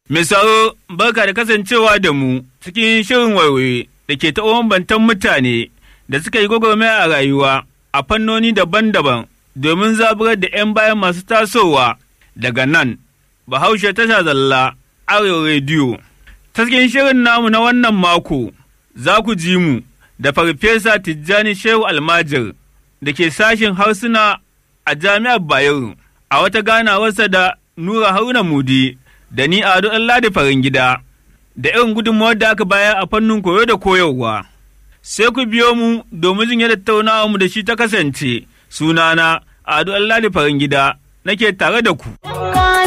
Mai sauro barka da kasancewa da mu cikin shirin waiwaye da ke taɓa bantan mutane da suka yi gwagwarmaya a rayuwa a fannoni daban-daban domin zaburar da 'yan bayan masu tasowa daga nan Bahaushe tasha zalla Arewa rediyo. Ta cikin shirin namu na wannan mako za ku ji mu da Farfesa Tijjani Shehu Almajir da ke sashen harsuna a Jami'ar Bayero a wata ganawarsa da Nura Haruna Mudi da ni Ado Ladi farin gida da irin gudunmawar da aka bayar a fannin koyo da koyarwa. Sai ku biyo mu domin jin yadda tattaunawa mu da shi ta kasance sunana Ado Ladi farin gida nake tare da ku.